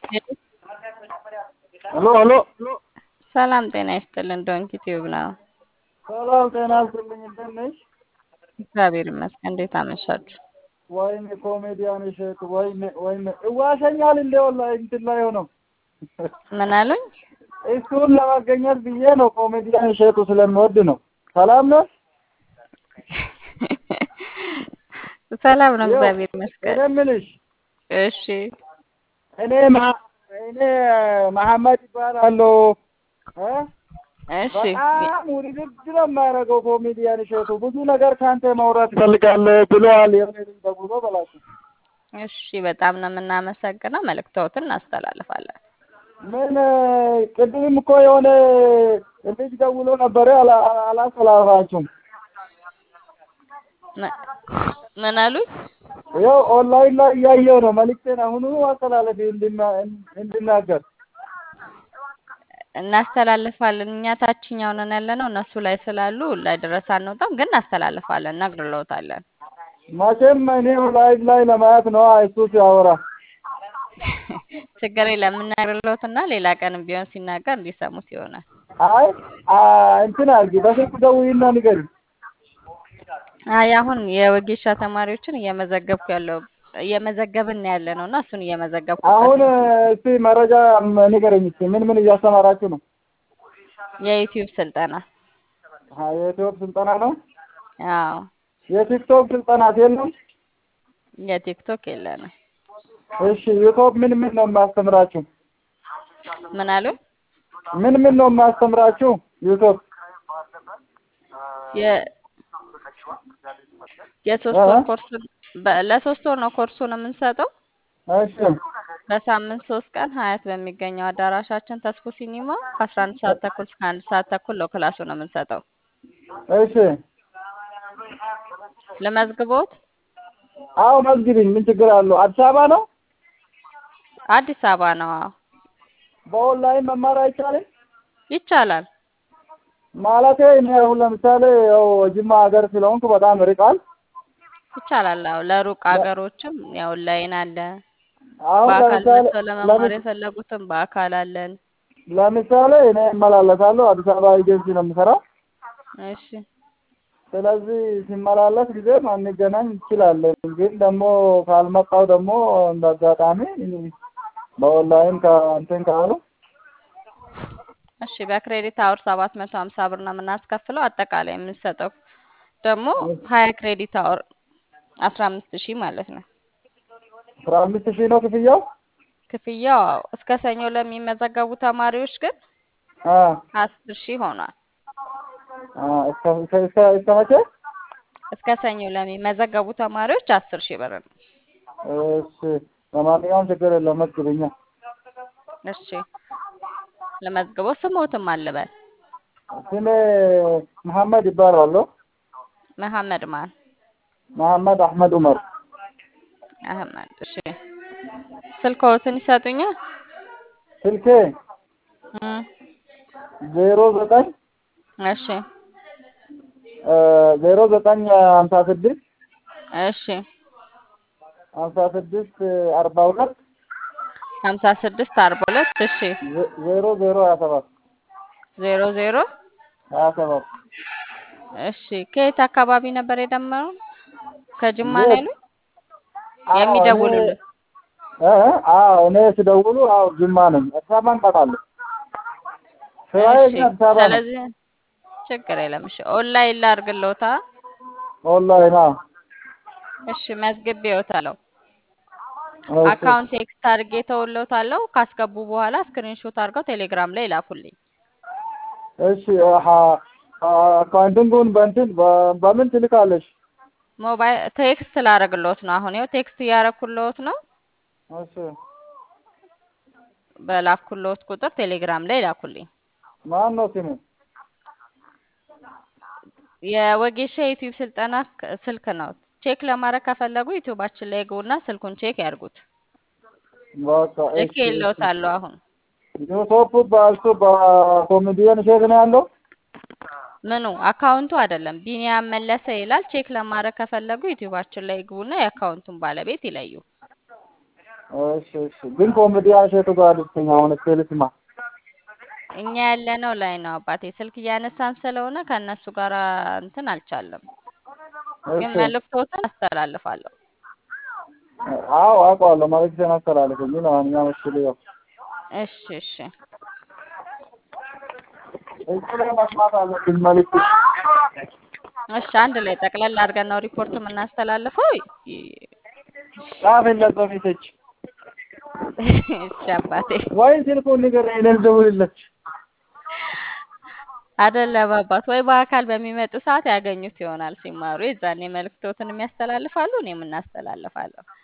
ሄሎ ሄሎ ሰላም ጤና ይስጥልን። ዶንኪ ቲዩብ ነው። ሰላም ጤና ይስጥልኝ። እንደት ነሽ? እግዚአብሔር ይመስገን። እንዴት አመሻችሁ? ወይኔ ኮሜዲያን እሸቱ ወይኔ ወይኔ እዋሸኛል እንደ ወላሂ እንትን ላይ ሆነው ምን አሉኝ? እሱን ለማገኘት ብዬ ነው። ኮሜዲያን እሸቱ ስለምወድ ነው። ሰላም ነው። ሰላም ነው፣ ያው እግዚአብሔር ይመስገን። እኔ የምልሽ እሺ እኔ ማ- እኔ መሐመድ ይባላለሁ እ እሺ በጣም ውድድር ነው የማያደርገው ኮሜዲያን እሸቱ ብዙ ነገር ከአንተ ማውራት እፈልጋለሁ ብለዋል። የሆነ ልጅ ደውሎ በላቸው እሺ፣ በጣም ነው የምናመሰግነው። መልእክቶትን እናስተላልፋለን። ምን ቅድም እኮ የሆነ ልጅ ደውሎ ነበረ አላ- አላ- አላስተላልፋችሁም። ም- ምን አሉኝ? ያው ኦንላይን ላይ እያየው ነው። መልዕክቴን አሁኑ አስተላለፊ እንድና- እንድናገር እናስተላልፋለን። እኛ ታችኛው ነን ያለ ነው። እነሱ ላይ ስላሉ ላይ ድረስ አንወጣም፣ ግን እናስተላልፋለን፣ እነግርልዎታለን። መቼም እኔ ላይቭ ላይ ለማየት ነው እሱ ሲያወራ። ችግር የለም የምናገርልዎትና ሌላ ቀንም ቢሆን ሲናገር እንዲሰሙት ይሆናል። አይ አ እንትን አድርጊ በስልክ ደውዪና ንገሪ። አይ አሁን የወጌሻ ተማሪዎችን እየመዘገብኩ ያለው እየመዘገብን ያለ ነው እና እሱን እየመዘገብኩበት አሁን ነው። እስቲ መረጃ ንገረኝ እስቲ ምን ምን እያስተማራችሁ ነው? የዩቲዩብ ስልጠና አ የዩቲዩብ ስልጠና ነው። አዎ፣ የቲክቶክ ስልጠና የለም? የቲክቶክ የለንም። እሺ ዩቲዩብ ምን ምን ነው የማስተምራችሁ? ምን አሉ? ምን ምን ነው የማስተምራችሁ? ዩቲዩብ የ የሶስት እ? ወር ኮርስ በ- ለሶስት ወር ነው ኮርሱን የምንሰጠው። እሺ በሳምንት ሶስት ቀን ሀያት በሚገኘው አዳራሻችን ተስፎ ሲኒማ ከአስራ አንድ ሰዓት ተኩል እስከ አንድ ሰዓት ተኩል ነው ክላሱን የምንሰጠው። እሺ ለመዝግቦት አዎ መዝግቢኝ። ምን ችግር አለው? አዲስ አበባ ነው። አዲስ አበባ ነው። አዎ በኦንላይን መማር አይቻልም? ይቻላል። ማለቴ እኔ አሁን ለምሳሌ ያው ጅማ ሀገር ስለሆንኩ በጣም ርቃል። ይቻላል። አዎ ለሩቅ ሀገሮችም ያው ኦንላይን አለ። አሁን በአካል ለምሳሌ መጥተው ለመማር ለምስ- የፈለጉትም በአካል አለን። ለምሳሌ እኔ እመላለሳለሁ አዲስ አበባ ኤጀንሲ ነው የምሰራው። እሺ ስለዚህ ሲመላለስ ጊዜ ማንገናኝ እንችላለን። ግን ደግሞ ካልመጣው ደግሞ እንደ አጋጣሚ በኦንላይን ከእንትን ካሉ እሺ በክሬዲት አወር ሰባት መቶ ሀምሳ ብር ነው የምናስከፍለው። አጠቃላይ የምንሰጠው ደግሞ ሀያ ክሬዲት አወር አስራ አምስት ሺህ ማለት ነው። አስራ አምስት ሺህ ነው ክፍያው። ክፍያው አዎ፣ እስከ ሰኞ ለሚመዘገቡ ተማሪዎች ግን አ አስር ሺህ ሆኗል። አ እስከ እስከ እስከ እስከ መቼ? እስከ ሰኞ ለሚመዘገቡ ተማሪዎች አስር ሺህ ብር ነው። እሺ ለማንኛውም ችግር የለም መዝግብኛ። እሺ ለመዝግቦ ስሞትም አልበል ስሜ መሐመድ ይባላለሁ። መሐመድ ማን መሐመድ አህመድ ዑመር። አህመድ። እሺ ስልክዎትን ይሰጡኛል? ስልኬ እም፣ ዜሮ ዘጠኝ እሺ ዜሮ ዘጠኝ ሀምሳ ስድስት እሺ ሀምሳ ስድስት አርባ ሁለት ሀምሳ ስድስት አርባ ሁለት እሺ ዜ- ዜሮ ዜሮ ሀያ ሰባት ዜሮ ዜሮ ሀያ ሰባት እሺ ከየት አካባቢ ነበር የደመሩ? ከጅማ ነው የት? ያሉኝ? አዎ እኔ የሚደውሉልን እ አዎ እኔ ሲደውሉ አዎ ጅማ ነኝ። አዲስ አበባ እንመጣለን። ስራዬ እሺ ግን አዲስ አበባ ነው። ስለዚህ ችግር የለም። እሺ ኦንላይን ላድርግልዎታ? ኦንላይን አዎ። እሺ መዝግቤዎታለሁ። እሺ አካውንት ቴክስት አድርጌ ተውሎታለሁ። ካስገቡ በኋላ ስክሪንሾት አድርገው ቴሌግራም ላይ ላኩልኝ። እሺ አሀ አካውንቲንጉን በእንትን በ- በምን ትልካለሽ? ሞባይል ቴክስት ላደርግልዎት ነው። አሁን ይኸው ቴክስት እያደረኩልዎት ነው። እሺ በላኩልዎት ቁጥር ቴሌግራም ላይ ላኩልኝ። ማን ነው ስሙ? የወጌሻ ዩቲዩብ ስልጠና ክ- ስልክ ነው። ቼክ ለማድረግ ከፈለጉ ዩቲዩባችን ላይ ግቡና ስልኩን ቼክ ያድርጉት። በቃ ልክ እሺ እሺ የለዎታለሁ አሁን ዩቱብ በእሱ በኮሜዲያን ሼር ነው ያለው። ምኑ አካውንቱ አይደለም ቢኒያም መለሰ ይላል። ቼክ ለማድረግ ከፈለጉ ዩቲዩባችን ላይ ግቡና የአካውንቱን ባለቤት ይለዩ። እሺ እሺ። ግን ኮሜዲያን እሸቱ ጋር ልትኝ አሁን እስኪ ልስማ። እኛ ያለነው ላይ ነው አባቴ። ስልክ እያነሳን ስለሆነ ከእነሱ ጋር እንትን አልቻለም፣ ግን እሺ መልእክቶትን አስተላልፋለሁ። አዎ አውቀዋለሁ። መልዕክቴን አስተላልፍልኝ። ለማንኛውም እሺ ልየው። እሺ እሺ እዚህ ላይ መስማት አለብኝ መልዕክት። እሺ አንድ ላይ ጠቅለል አድርገን ነው ሪፖርት የምናስተላልፈው። ይ- ጻፍለት በፊትች እሺ አባቴ ወይ ስልኩን ንገረኝ፣ እኔ ልደውልለት። አይደለም አባት፣ ወይ በአካል በሚመጡ ሰዓት ያገኙት ይሆናል ሲማሩ። የዛኔ መልእክቶትን የሚያስተላልፋሉ፣ እኔም እናስተላልፋለሁ።